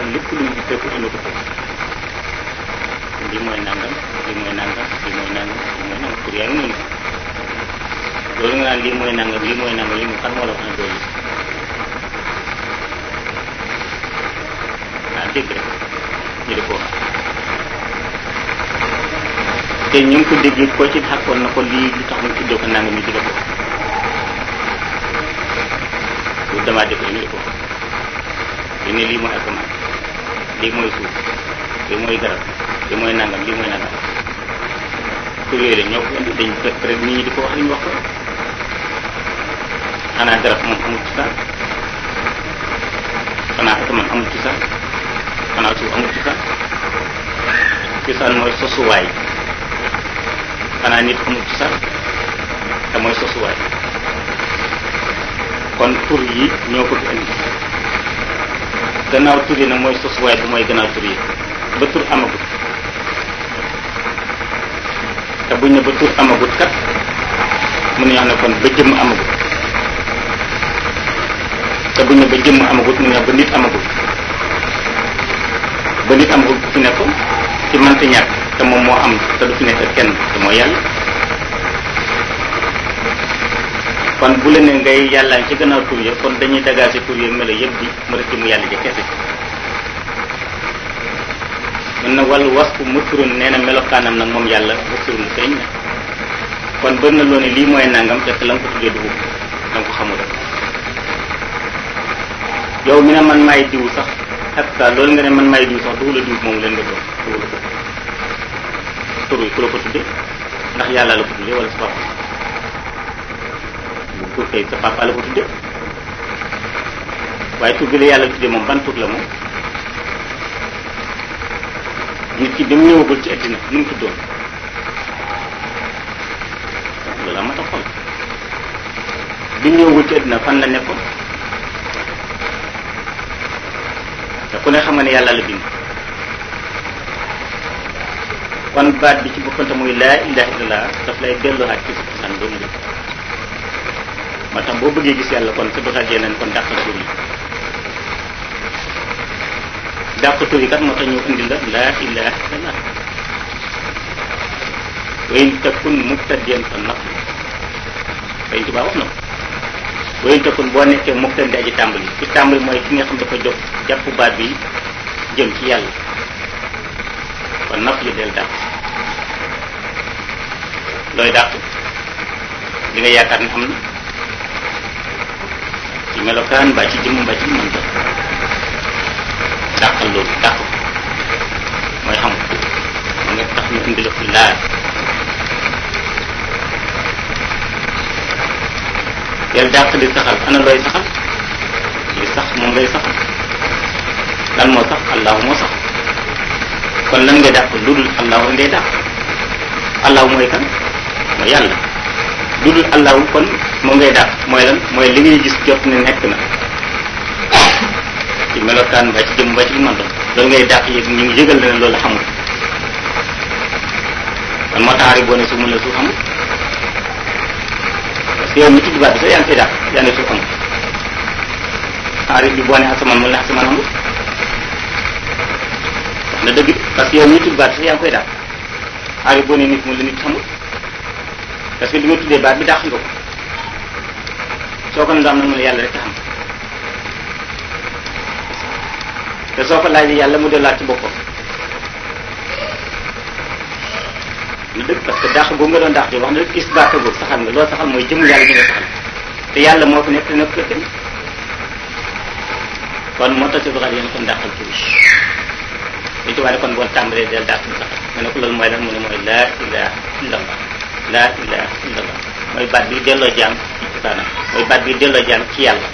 lépp lu ñu fekk indi ko foofu lii mooy nangam lii mooy nangam lii mooy nangam lii mooy nangam pour yaa ngi noonu loolu nga naan lii mooy nangam lii mooy nangam lii mooy kan moo la wax ne loolu ah dégg rek ñu di ko wax te ñu ngi ko déggee koo ci xàkkoon na ko lii li tax mu tuddee ko nangam ñu di la ko lu damaa def ñu di ko li ne lii mooy asamaan lii mooy suuf lii mooy garab lii mooy nangam lii mooy nangam tur yooyu la ñoo ko indi dañ fekk rek nit ñi di ko wax li ñu wax ko xanaa garab moom amul ci sax xanaa asamaan amul ci sax xanaa suuf amul ci sax cosaan mooy sosuwaay xanaa nit amul ci sax te mooy sosuwaay kon tur yi ñoo ko fi indi gannaaw tur yi nag mooy sosuwaay bi mooy gannaaw tur yi ba tur amagut te buñ ne ba tur amagut kat mun nañu wax ne kon ba jëmm amagut te buñ ne ba jëmm amagut mun nañu wax ba nit amagut ba nit amagut ku fi nekkoon ci mënta ñàkk te moom moo am te du fi nekk kenn te mooy yàlla kon bu la ne ngay yàlla ci gannaaw tur ya kon dañuy dagaase tur ya melo yëpp di mu rek ci mu yàlla ja kese mun na wàllu wasfu muturun nee na melokaanam nag moom yàlla muturun feeñ na kon bëri na loo ne lii mooy nangam fekk la nga ko tuddee dugub da nga ko xamul rek yow mi ne man maay diw sax hatta loolu nga ne man maay diw sax dugu la diw moom leen nga doon dugu la ko tur yi ku la ko tuddee ndax yàlla la ko tuddee wala sa papa bu tur kay sa papa la ko tuddee waaye tur bi la yàlla tuddee moom ban tur la moom nit ki bi mu ñëwagul ci àddina nu mu tuddoon loolu am a xool bi mu ñëwagul ci àddina fan la nekkoon te ku ne xam nga ne yàlla la bind kon baat bi ci boppante muy laa ilaha illallah daf lay delluwaat ci sa cosaan doomu lépp moo tax boo bëggee gis yàlla kon sa doxal yeneen kon dàqal tur yi dàq tur yi kat moo tax ñu indi la laa ilaha illallah wa in takun mubtadiyan fa naq Sëñ Tuubaa wax na ko wa in takun boo nekkee mubtadi aji tàmbali ci tàmbali mooy ki nga xam dafa jóg jàpp baat bi jëm ci yàlla kon naf li del dàq looy dàq li nga yaakaar ne am na ci melokaan mbaa ci jëmm mbaa ci mën ta dàqal loolu dàq ko mooy xam ma nga tax ñu indi la fi laaj del dàq di saxal ana looy saxal li sax moom ngay saxal lan moo sax allahu moo sax kon lan ngay dàq lu dul allahu ngay dàq allahu mooy kan mooy yàlla lu dul allahu kon moom ngay dàq mooy lan mooy li ngay gis jot ne nekk na ci melokaan ba ci jëm ba ci man loolu ngay dàq yëg ñu ngi yëgal ne loolu xamul kon moo taxari boo ne su mun la su xamul parce que yow mi tudd baat bi sax yaa ngi koy dàq yaa ne su xamul xaarif bi boo ne asamaan mun la asamaan amul wax na dëgg parce que yow mi tudd baat bi sax yaa ngi koy dàq xaarif boo ne nit mun la nit xamul parce que li nga tuddee baat bi dàq nga ko soo ko ne am na mu ne yàlla rek a xam te soo ko laajee yàlla mu delluwaat ci boppam lu dëgg parce que dàq boobu nga doon dàq wax na rek isbaatagul saxal nga loolu saxal mooy jëm yàlla ñu nga saxal te yàlla moo fi nekk te nekk kenn kon moo tax ci doxal yéen kon dàqal tur li ci waaye kon boo tàmbalee del dàq mu saxal nga ne ko loolu mooy lan mu ne mooy laa ilaha illallah laa ilaha illallah mooy baat bi delloo jaam ci cosaanam mooy baat bi delloo jaam ci yàlla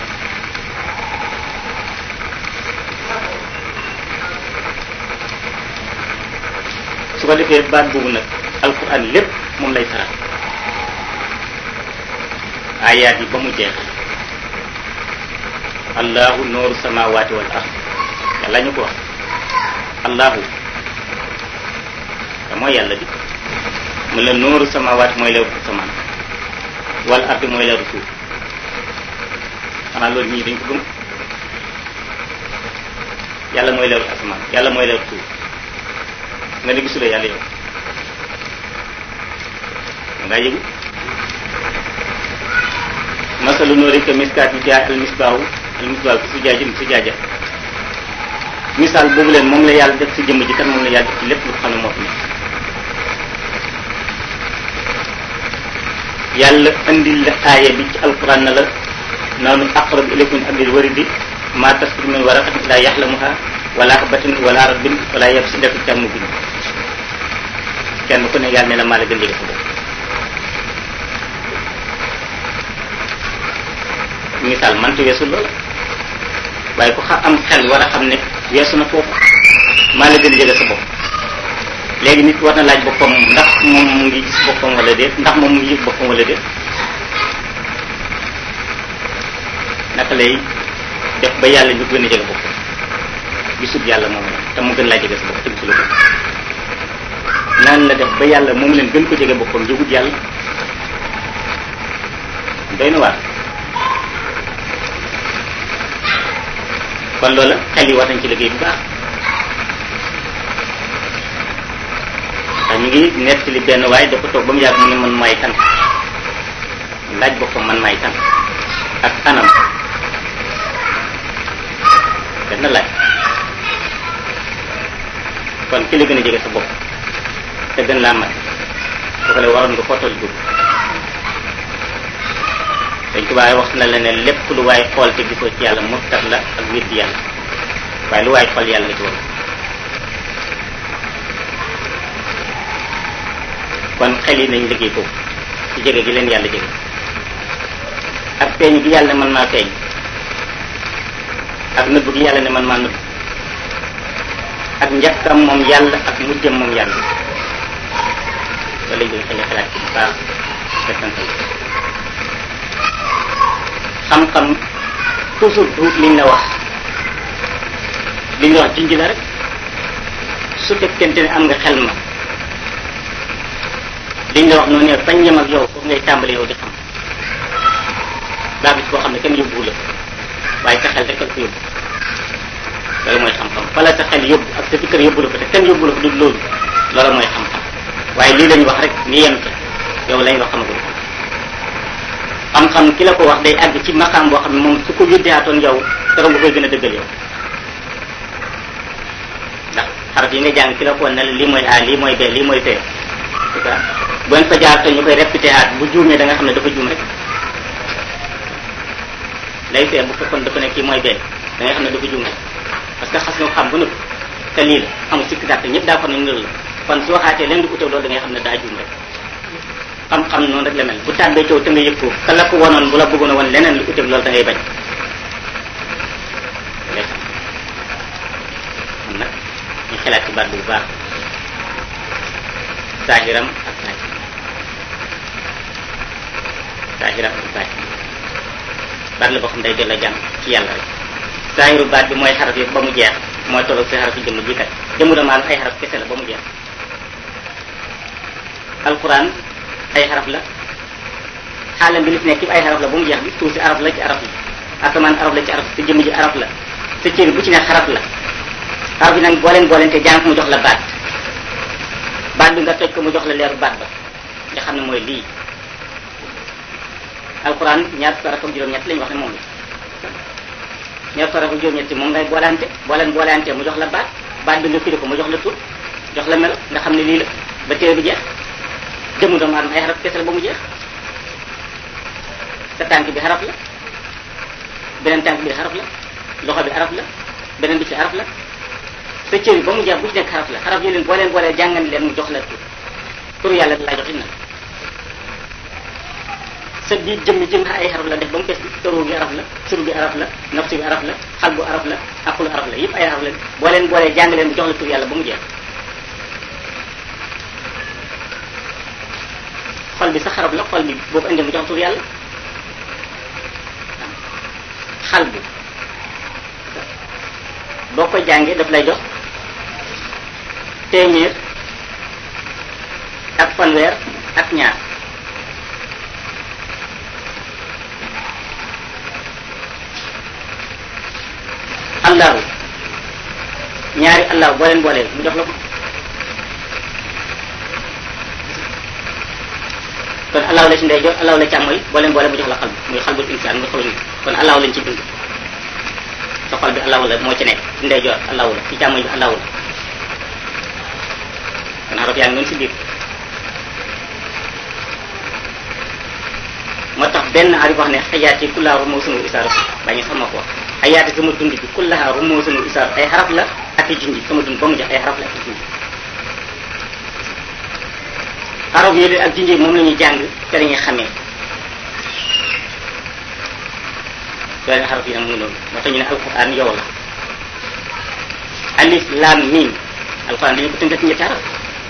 su ko defee baat boobu nag alquran lépp moom lay saral ayaat yi ba mu jeex allahu nooru samawati wal ard yàlla ñu ko wax allahu te mooy yàlla bi mu la nooru samawati mooy leeru asamaan wal ardi mooy leeru suuf xanaa loolu ñii dañ ko gëm yàlla mooy leeru asamaan yàlla mooy leeru suuf nga ne gisuloo yàlla yow ngaa yëgu masalu noori que miskaat yi jaay al misbaahu al misbaahu fi su jaajin su jaaja misaal boobu leen moom la yàlla def si jëmm ji kan moom la yàlla def ci lépp lu xam ne moo fi nekk yàlla andil la aaya bi ci alquran na la noonu aqrab ilaykum min hablil waridi ma tasbiru min waraqatin la yaxlamuha wala habatin wala rabbin wala yabsidatu jàmm bi kenn ku ne yàlla ne la maa la gën jege sa bopp misaal manta weesu loola waaye ku xam am xel war a xam ne weesu na foofu maa la gën jege sa bopp léegi nit war na laaj boppam ndax moom mu ngi gis boppam wala déet ndax moom mu ngi yëg boppam wala déet naka lay def ba yàlla ñu gën a jege boppam gisut yàlla moom la te mu gën laa jege sa bopp te gisuloo ko naan la def ba yàlla moom leen gën ko jege boppam yëgut yàlla doy na waar kon loola xel yi war nañ ci liggéey bu baax ndax ñu ngi nettali benn waaye dafa toog ba mu yàgg mu ne man may kan laaj boppam man may kan ak anam benn laaj kon ki la gën a jege sa bopp te gën laa mat su ko la waroon nga footol dugg dañ tubaab wax na la ne lépp lu waay xool te gisoo ci yàlla murtat la ak weddi yàlla waaye lu waay xool yàlla nga ci war kon xel yi nañ liggéey foofu ci jege gi leen yàlla jege ak feeñ gi yàlla ne man maa feeñ ak nëbb gi yàlla ne man maa nëbb ak njëkkam moom yàlla ak mujjam moom yàlla loolu lañ koy xale xalaat ci bu baax settantal xam-xam toujours duut liñ la wax liñ la wax jinj la rek su fekkente ne am nga xel ma liñ la wax noonu ne fañ yem ak yow foofu ngay tàmbali yow di xam baa bis boo xam ne kenn yóbbuwu la waaye sa xel rek la ko yóbbu loolu mooy xam-xam fala sa xel yóbbu ak sa fikkër yóbbu la ko te kenn yóbbu la ko du loolu loolu mooy xam-xam waaye lii lañ wax rek ni yem ca yow lañ wax xamagul xam-xam ki la ko wax day àgg ci maqaam boo xam ne moom su ko yóddeeatoon yow keroog nga koy gën a dëggal yow ndax xaraf yi nga jàng ki la ko ne la lii mooy a lii mooy b lii mooy c c'est ça bu ngeen fa jaar te ñu koy répété aat bu juumee da nga xam ne dafa juum rek lay see bu fekkoon dafa ne kii mooy b da nga xam ne dafa juum rek parce que xas nga xam ba nëpp te lii la amul sikk sàkk ñëpp daa xam ne loolu la kon su waxaatee leen di utew loolu da ngay xam ne daa juum rek xam-xam noonu rek la mel bu tàbbee coow te nga yëg ko ka la ko wonoon bu la bëggoon a won leneen lu uteeg loolu da ngay bañ ngay xam kon nag ñu xelaat ci baat bu baax saahiram ak baatin saahiram ak baatin baat la boo xam day delloo jàmm ci yàlla rek saahiru baat bi mooy xaraf yi ba mu jeex mooy tolloog si xaraf yi jëmm ji kat jëmm dama ay xaraf kese la ba mu jeex alquran ay xaraf la xaalam bi li fi nekk yëpp ay xaraf la ba mu jeex bi suuf si araf la ci araf la asamaan araf la ci araf sa jëmm ji araf la sa cër bu ci ne xaraf la xaraf yi nag booleen booleen te jàng mu jox la baat baat bi nga toj ko mu jox la leeru baat ba nga xam ne mooy lii alquran ñaar fukki araf ak juróom-ñett lañu wax ne moom la ñaar fukki araf ak juróom-ñett moom ngay boolante booleen boolante mu jox la baat baat bi nga firi ko mu jox la tur jox la melo nga xam ne lii la ba téere bi jeex jëmu doomu aadama ay xaraf kese la ba mu jeex sa tànk bi xaraf la beneen tànk bi xaraf la loxo bi xaraf la beneen bi ci xaraf la sa cër yi ba mu jeex bu ci nekk xaraf la xaraf yi leen boo leen boolee jàngan leen mu jox la tur tur yàlla laa jox it nag sa biir jëmmi jëm ay xaraf la def ba mu fees tëru gi araf la sur bi araf la nafsu bi araf la xal bu araf la aqulu araf la yëpp ay araf la boo leen boolee jàng leen mu jox la tur yàlla ba mu jeex xol bi sa xarab la xol bi boo ko indee mu jox tur yàlla xal bi boo ko jàngee daf lay jox téeméer ak fanweer ak ñaar allahu ñaari allah boo leen boolee mu jox la ko kon allahu la ci ndey jox allahu la càmmoy boo leen boole mu jox la xal muy xalbul insaan muy xolu nit kon allahu lañ ci bind sa xol bi allahu la moo ci nekk ci ndey jox allahu la ci càmmoñ bi allahu la kon xaraf yaa ngi noonu si biir moo tax benn arif wax ne xayaat yi kullaa rumusunu isaaru bañu sama ko wax xayaat yi sama dund bi kullaa rumusunu isaaru ay xaraf la ak i junji sama dund ba mu jeex ay xaraf la ak i junji xaraf yooyu ak junji moom la ñuy jàng te la ñuy xamee doole xaraf yi nag mu ngi noonu moo tax ñu ne alquran yow la alif lam mim alquran dañu ko tënk ci ñetti araf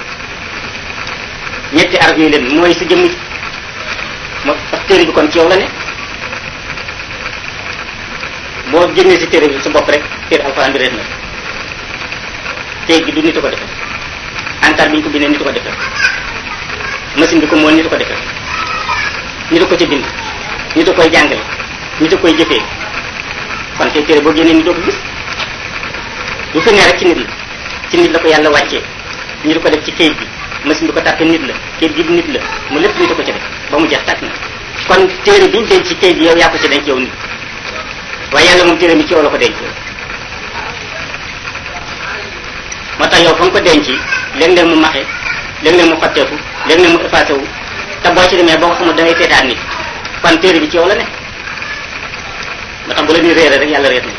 ñetti araf yooyu leen mooy sa jëmm moo tax téere bi kon ci yow la ne boo génnee si téere bi sa bopp rek téere alxuraan bi réer na téeg gi du nit a ko defee encart bi ñu ko bindee nit a ko defee machine bi ko mool nit a ko defee nit a ko ci bind nit a koy jàngale nit a koy jëfee kon te téere boo génnee nit doo ko gis du fi ne rek ci nit la ci nit la ko yàlla wàccee nit a ko def ci kayit bi machine bi ko tàppe nit la kayit gi nit la mu lépp nit a ko ci def ba mu jeex tàkk na kon téere bi ñu denc ci kayit bi yow yaa ko ci denc yow nit waaye yàlla moom téere mi ci yow la ko denc moo tax yow fa nga ko denc léeg-léeg mu maxe léeg-léeg mu xotteeku léeg-léeg mu effacé wu te boo ci demee boo ko xamul da ngay seetaan nit kon téere bi ci yow la ne moo tax bu la ni réere rek yàlla réer na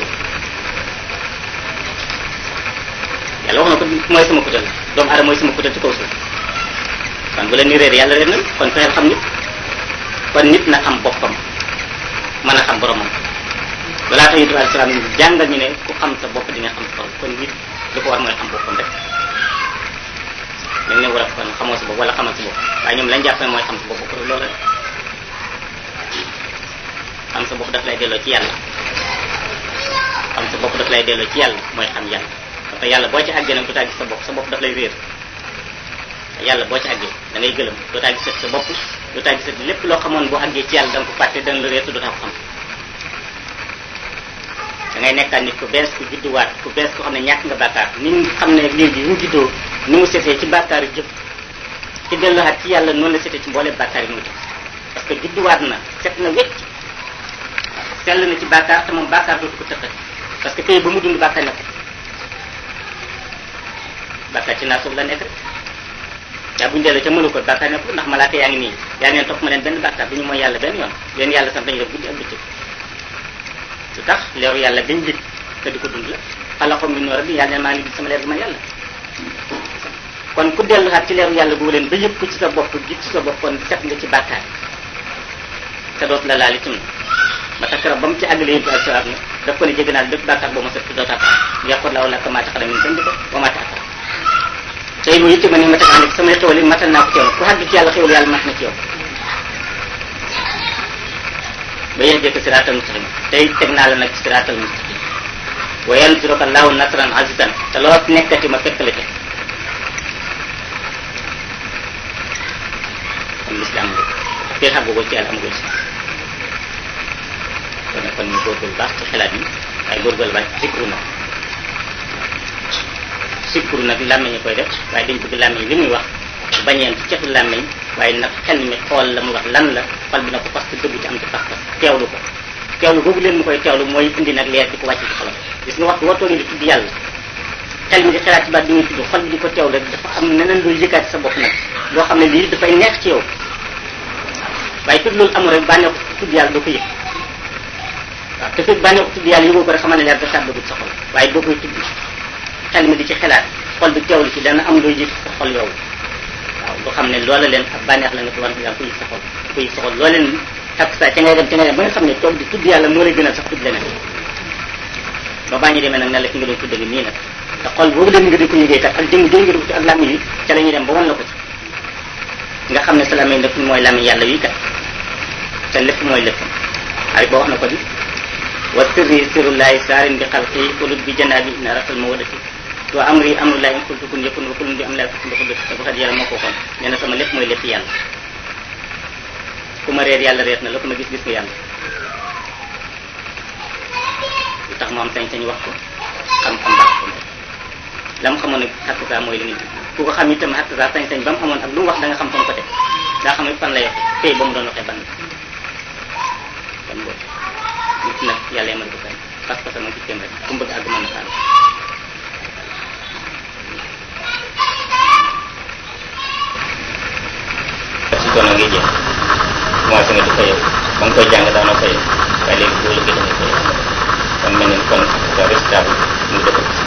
yàlla wax na ko mooy sama kutal doomu aadama mooy sama kutal ci kaw suuf kon bu la ni réere yàlla réer na kon fexeel xam nit kon nit na xam boppam mën a xam boromam balaa tax yonent bi alei salaam jàngal ñu ne ku xam sa bopp di nga xam sa borom kon nit li ko war mooy xam boppam rek dañ ne war a kon xamoo sa bopp wala xamal sa bopp waaye ñoom lañ jàpp ne mooy xam sa bopp pour loolu rek xam sa bopp daf lay delloo ci yàlla xam sa bopp daf lay delloo ci yàlla mooy xam yàlla parce que yàlla boo ci àggee nag dootaa gis sa bopp sa bopp daf lay réer yàlla boo ci àggee da ngay gëlëm dootaa gisat sa bopp dootaa gisat lépp loo xamoon boo àggee ci yàlla da nga ko fàtte dana la réer te dootaa ko xam da ngay nekkaat nit ku bees ku judduwaat ku bees ku xam ne ñàkk nga bàkkaar ni nga xam ne léegi ñu juddoo ni mu setee ci bàkkaar yi jëf ci delluwaat ci yàlla noonu la setee ci mbooleem bàkkaar yi mu def parce que judduwaat na set na wecc sell na ci bàkkaar te moom bàkkaar dootu ko tëqat parce que pays ba mu dund bàkkaar nekk bàkkaar ci naa suuf la nekk yaa buñu dellu ca mënu ko bàkkaar nekk ndax malaaka yaa ngi nii yaa neen topp ma leen benn bàkkaar duñu mooy yàlla benn yoon leen yàlla sant dañu def guddi ak bëccëg lu tax leeru yàlla dañ lig te di ko dund la xalaxom min noor bi yàlla ne maa ngi gis sama leer bi ma yàlla kon ku delluwaat ci leeru yàlla boobu leen ba yëpp ko ci sa bopp gis ci sa bopp kon set nga ci bàkkaar te dootu la laal itam ba tax keroog ba mu ci àggale yéen ak salaam na daf ko ne jégg naa bépp bàkkaar boo ma set doo tax yàqu laaw la maa taxala min dënd ko ba maa taxala tey bu yitte ma ni ma tax ànd samay xewal yi matal naa ko ci yow ku àgg ci yàlla xewal yàlla mat na ci yow ba yéen jëkk siraatal mustaqim tey teg naa la nag siraatal mustaqim wa yansuruka allahu nasran azizan te loo nekkati ma fekk la ca kon lislaam nga fii xàggugoo ci yàlla amagul si kon nag kon ñu góorgóorlu baax ci xelaat yi waaye góorgóorlu baax ci sikru nag sikru nag làmmiñ ñu koy def waaye dañ bëgg làmmiñ li muy wax bañeen ci cetu làmmiñ waaye nag xel mi xool la mu wax lan la xol bi na ko parce que dëggu ci am ci pas-pas teewlu ko teewlu boobu leen mu koy teewlu mooy indi nag leer di ko wàcc ci xolam gis nga waxtu wartoo di tudd yàlla xel mi di xalaat ci baat bi muy tudd xol bi di ko teewlu rek dafa am neneen luy yëkkaat ci sa bopp nag loo xam ne lii dafay neex ci yow waaye tudd loolu amul rek bànneex ko tudd yàlla doo ko yëg waaw te fekk bànneex ko tudd yàlla yëgoo ko rek xamal ne leer da tàbbagul sa xol waaye boo koy tudd xel mi di ci xalaat xol bi teewlu ci dana am looy yëg sa xol yow waaw loo xam ne loola leen ak bànneex la nga ko war yaa ko yëg sa xol ko yëg sa xol loo leen takk saa ca ngay dem ca ngay dem ba nga xam ne toog di tudd yàlla moo lay gënal sax tudd leneen ba baa ñu demee nag ne la ki nga doon tudd ngi nii nag te xol boobu leen nga di ko yëgee kat ak jëng jëng nga di ko ci ak làmmiñ yi ca la ñuy dem ba wan la ko ci nga xam ne sa làmmiñ lépp mooy làmmiñ yàlla wi kat te lépp mooy lépp ay boo wax na ko di wa sirri sirrullahi saarin bi xalqi ulut bi janaabi na rafal ma wadati wa amri amrullahi in qultu kun yakun wa kullun bi am laa kun bi te bu xat yàlla moo ko waxoon nee na sama lépp mooy lépp yàlla ku ma réer yàlla réer na la ku ma gis gis ko yàlla lu tax mu am sañ-sañ wax ko xam-xam baax ko la mu xamoon ne xàq saa mooy li muy ku ko xam itam xàq saa sañ-sañ ba mu amoon ak lu mu wax da nga xam fa mu ko teg daa xam ne fan la yoxe tey ba mu doon waxee ban kon boobu nit nag yàlla yemal ko fenn parce que sama gis rek ku mu bëgg àgg mën na xaaral si doona ngay jeex commencé nga di fayoo ba nga koy jàng daanoo fayoo waaye léegi boo liggéey da ngay fayoo kon mel ni kon sa résultat bi mu dëkk si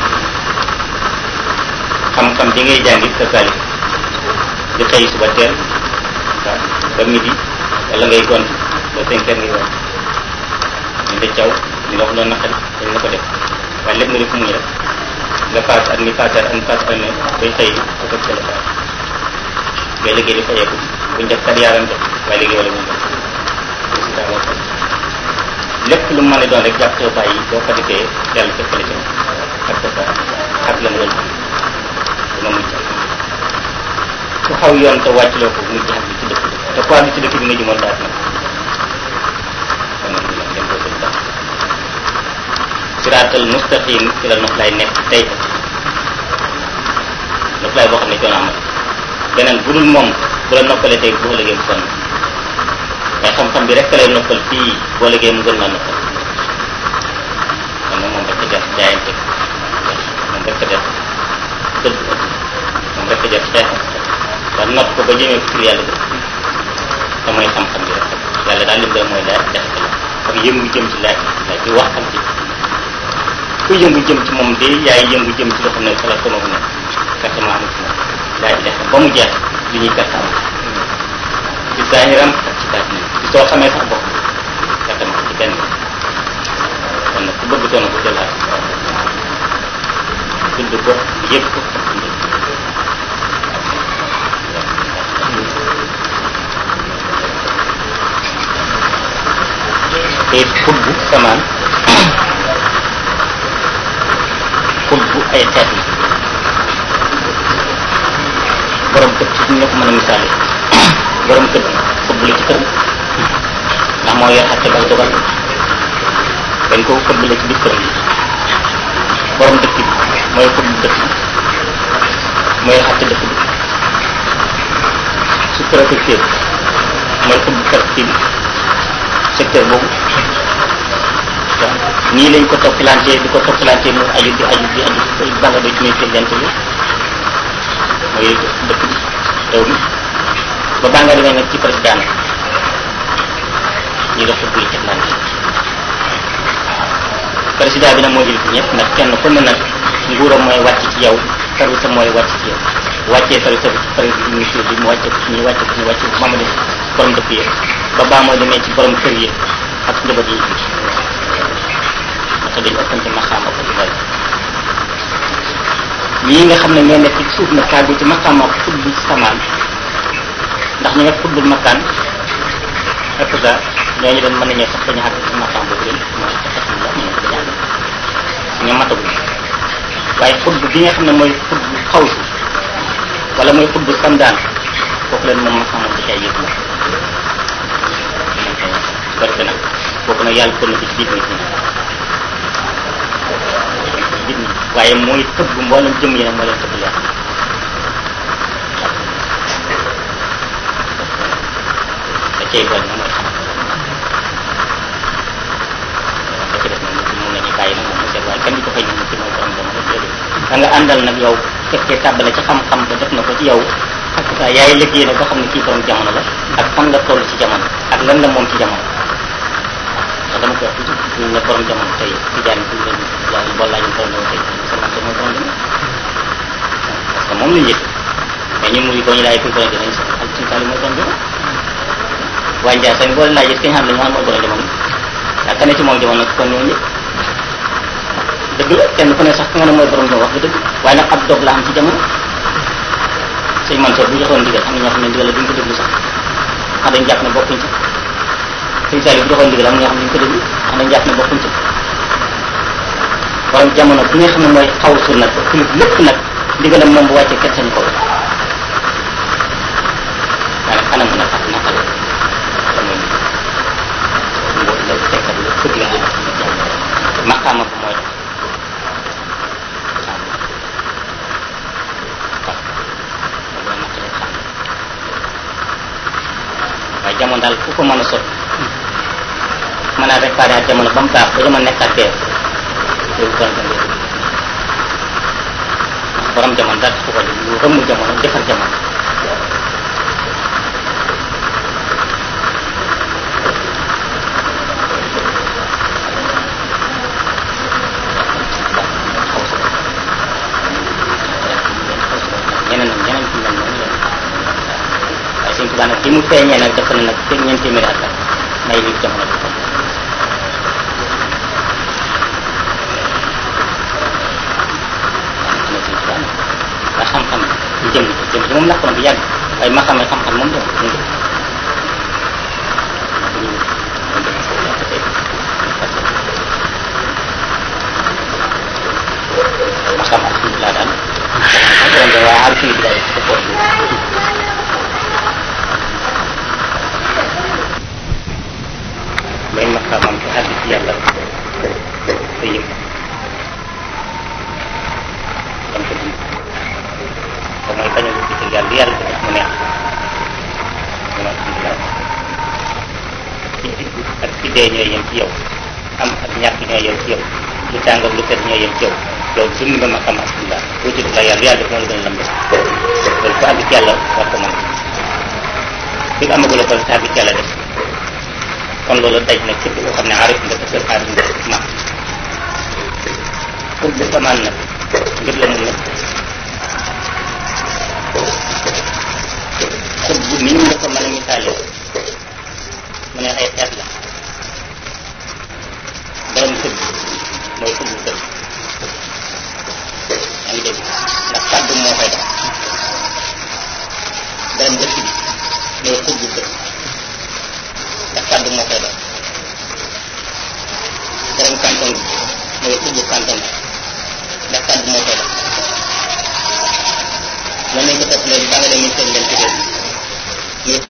xam-xam bi ngay jàng it sa salif di xëy suba teel waaw ba midi wala ngay gont ba cinq heures ngay wax ñu de caw ñu la wax loolu naqari dañ la ko def waaye lépp nga def muñ rek nga paas ak ni paasar ak ni paas ak ne bay xëy di ko tëb la paas ngay liggéey di fayeeku buñ def kat yaaram def waaye liggéey wala buñ def résultat moo xam lépp lu mën a doon rek jàpp soo bàyyi boo ko defee yàlla fekk la ci ak sa sa ak la mu doon dina mucc ku xaw yoon te wàcc loo ko mujj xam bi ci dëkk bi te ku àgg ci dëkk bi nga jumoon daat nag kon nag dina dem boo sëñ baax siraatal mustaqim ci la nox lay nekk tey nox lay boo xam ne coono amat beneen bu dul moom bu la noppalee tey boo liggéey bu sonn waaye xam-xam bi rek lay noppal fii boo liggéey mu gën laa noppal kon nag moom rek a jar jaayante moom rek a jar dëgg moom rek a jar xeex ba nopp ko ba jëmee pour yàlla dëgg te mooy xam-xam bi rek yàlla daal lim gën mooy laaj jaxate la ak yëngu jëm ci laaj laaj ci wax ak ci ku yëngu jëm ci moom de yaay yëngu jëm ci loo xam ne xalaat sama bu nekk perte ma amul ci moom laaj jaxate ba mu jeex li ñuy perte amul ci zaahiram ak ci baatin ci soo xamee sax bopp perte ma ci benn kon nag ku bëgg toon ko jëlaat tudd ko yëg ko te xutbu samaan xutbu ay xeet la borom kër ci ñu ko mën a misaale borom kër xutbu la ci kër ndax moo yor xatte bal dogal dañ ko xutbu la ci biir kër borom dëkk bi mooy xutbu dëkk bi mooy xatte dëkk bi su préfecture mooy xutbu préfecture bi secteur boobu waaw nii lañ ko toppalantee di ko toppalantee mu aju di aju di aju banga ba ci muy présidente bi mooy dëkk bi réew mi ba banga demee nag ci président ñu def buy teglante président bi nag moo jël ñëpp nag kenn ku ne nag nguuram mooy wàcc ci yow service mooy wàcc ci yow wàccee service bi ci président ministre bi mu wàcce ko ci ñi wàcce ko ci ñi wàcce ko moom def borom dëkk yëpp ba baa mooy demee ci borom kër yi ak njaboot yi bi parce que dañu ëppante maqaama ko ci bari ñii nga xam ne ñoo nekk ci suuf na kàggu ci maqaama xutbu samaan ndax ñu nga xutbul makkaan ak ça ñooñu doon mën nañoo sax dañu àgg ci maqaam boobu leen mooy alhamdulilah mën nañ ko dañu àgg ñoom matagul waaye xutbu bi nga xam ne mooy xutbu xawsu wala mooy xutbu samdaan kooku leen moom maqaama da cay yëg la barke nag kooku nag yàlla kon na ko ci biir nit ñi nit ñi waaye mooy tëbb mboolem jëm yi nag moo leen tëbb leer da cay boole nag mooy xam da ci def nag mun nañu bàyyi nag moom mu seet waaye kenn du ko fay ñu ci mooy borom jamono déedéet da nga àndal nag yow fekkee tàbbale ci xam-xam ba def na ko ci yow ak sa yaay liggéey nag ba xam ne kii borom jamono la ak fan la toll ci jamono ak lan la moom ci jamono ndax dama koy wax toujours ñu ne borom jamono tey ci jaan bi leen laaj boo laajoon borom jamono tey semence mooy borom jamono parce que moom lañ yëg mais ñun muy ko ñu laaj kuy borom jamono sax ak suñu taali mooy borom jamono waaye Ndiaye sax boo leen laajee kañ xam ne ñu xam mooy borom jamono yaa ka ne ci moom jamono kon ñoo ñëpp dëgg la kenn ku ne sax ku nga ne mooy borom jamono wax nga dëgg waaye nag ab dog la am ci jamono sëñ Mansour bu joxoon ndigal am na ñoo xam ne ndigal la duñ ko déglu sax ndax dañ jàpp ne bokkuñ ci sëñ Saliou bu joxoon ndigal am na ñoo xam ne duñ ko déglu ndax dañ jàpp ne bokkuñ ci borom jamono bi nga xam ne mooy xaw su nag ba kulub lépp nag ndigalam moom bu wàccee kenn sañu ko wax waaye nag anam nag ak naka la te mooy mboot la fekkat la fëgg la maqaama ko mooy daal ku ko mën a sot mën a réparé ak jamono ba mu baax ba jamono nekkaat teew loolu kon da ngay borom jamono daal ku ko def lu rëmm jamono defar jamono ñeneen nag ñeneen ci mel noonu la waaye suñ tubaab nag bi mu feeñee nag def na nag fekk ñeenti téeméeri at nag may nit jamono bi ndax xam-xam jëm jëm ci moom lakk na bu yàgg waaye ma xamee xam-xam moom dem mu ngi ma xam alhamdulilah daal borom de waaye alhamdulilah ko ko may maqaamam ci àgg ci yàlla te yëg dam ko dund te mooy bañ a wut ci yàlla yàlla ko def mu neex mu alhamdulilah ci digg ak ci dee ñooy yem ci yow am ak ñàkk ñooy yem ci yow lu tàng ak lu tedd ñooy yem ci yow yow dund nga maqaam alhamdulilah boo ci la yàlla yàlla def moo la gën a lam def loolu ko àgg ci yàlla war ko mën fi nga amagula ko te àgg ci yàlla def kon loolu daj na képp koo xam ne aarif nga te aarif nga ma pour bu samaan nag ngir la mu nekk xut bu nit ñi nga ko mën a misaale mu ne ay xeet la borom kër mooy xut bu kër yaa ngi dégg ndax kàddu moo koy def borom dëkk bi mooy xut bu kër ndax kàddu moo koy def borom canton bi mooy xubbu canton bi ndax kàddu moo koy def mën nañ ko topp léegi ba nga dem ministère de